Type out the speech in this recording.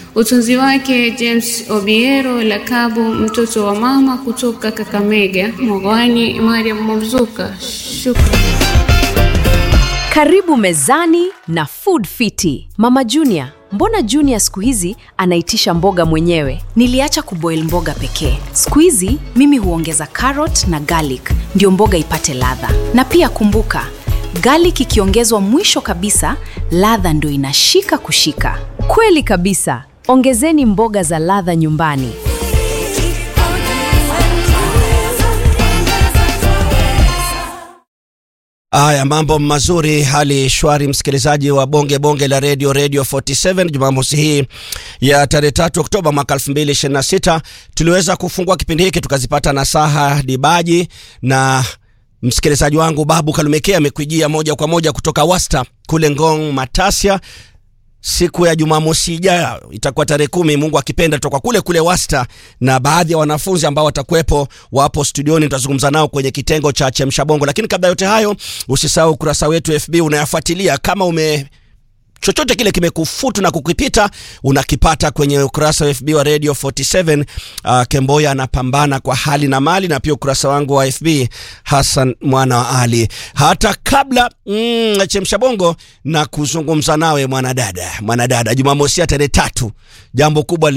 Utunzi wake James Obiero Lakabu, mtoto wa mama kutoka Kakamega. Mwagwani Mariam Mabzuka. Shukran. Karibu mezani na Food Fiti. Mama Junior, mbona Junior siku hizi anaitisha mboga mwenyewe? Niliacha kuboil mboga pekee. Siku hizi mimi huongeza carrot na garlic ndio mboga ipate ladha. Na pia kumbuka, garlic ikiongezwa mwisho kabisa, ladha ndio inashika kushika. Kweli kabisa. Ongezeni mboga za ladha nyumbani. Haya, mambo mazuri, hali shwari, msikilizaji wa bonge bonge la radio radio 47 Jumamosi hii ya tarehe tatu Oktoba mwaka 2026 tuliweza kufungua kipindi hiki tukazipata nasaha dibaji na msikilizaji wangu Babu Kalumekea amekujia moja kwa moja kutoka Wasta kule Ngong Matasia siku ya Jumamosi ijayo itakuwa tarehe kumi, Mungu akipenda, tutakuwa kule kule Wasta, na baadhi ya wanafunzi ambao watakuwepo wapo studioni, tutazungumza nao kwenye kitengo cha chemsha bongo. Lakini kabla yote hayo, usisahau ukurasa wetu FB unayafuatilia. Kama ume chochote kile kimekufutu na kukipita unakipata kwenye ukurasa wa FB wa Radio 47. Uh, Kemboya anapambana kwa hali na mali, na pia ukurasa wangu wa FB Hassan mwana wa Ali. Hata kabla mm, chemsha bongo na kuzungumza nawe mwanadada, mwanadada, Jumamosi ya tarehe tatu, jambo kubwa